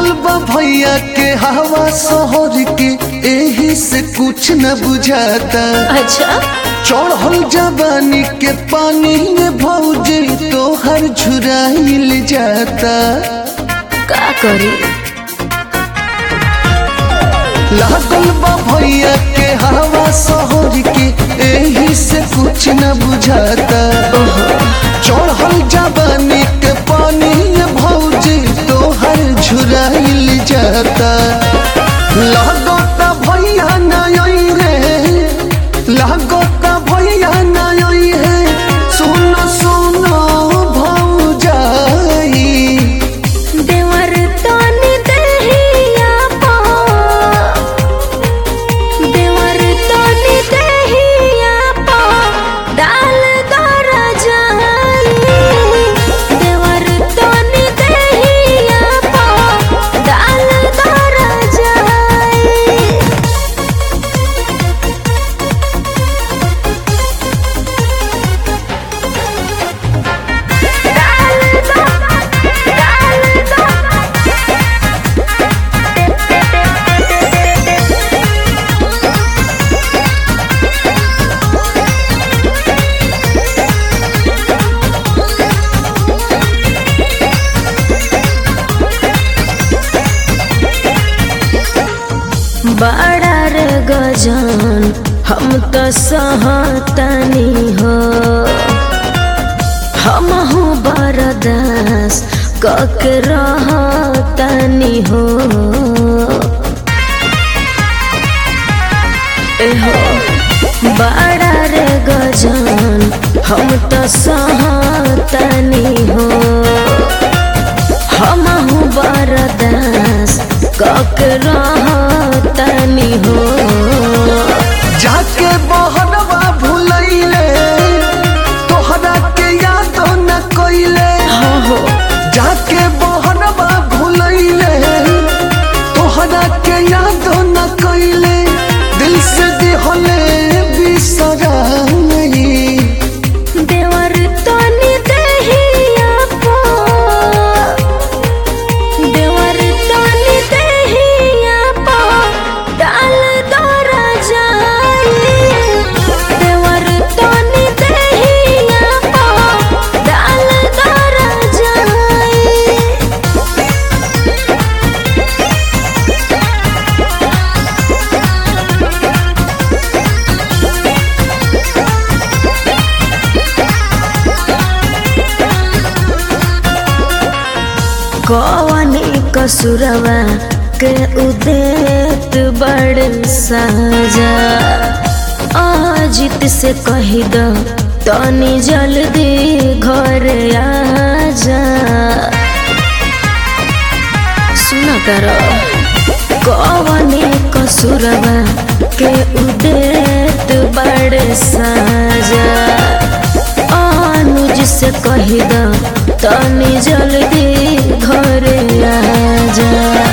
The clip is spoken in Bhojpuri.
लागल बा भैया के हवा शहर के एही से कुछ न बुझाता अच्छा चढ़ल जवानी के पानी में भौजी तोहर झुराइल जाता का करी लागल बा भैया के हवा शहर के एही से कुछ न बुझाता चढ़ल जवानी के पानी में भौजी तोहर झुराइल जाता लागता भैया नई रे लागता भैया नई है सुन सुन भौजाई देवर तनी दहिया पा देवर तनी दहिया पा डाल दर जाई देवर तनी दहिया पा डाल दर जाई बड़ा रे गजान हम तो सहतनी हो हम बरदास कक रहतनी हो एहो बड़ा रे गजान हम तो सहतनी हो हम बरदास कक रहतनी हो जाके बहनवा भुलैले तोहरा के याद न कइले हाँ हो जाके बहनवा भुलैले तोहरा के याद न कइले दिल से दिहले बिसरा नहीं देवर तनी दहिया पा देवर तनी दहिया पा डाल दर जाई देवर तनी दहिया पा डाल दर जाई कवनी कसुरवा के उदेत बड़ साजा अजित से कही दो तनी जल्दी घर आजा सुन कर कवनी कसुरवा के उदेत बड़ साजा अनुज से कही दो तनी जल्दी घर आजा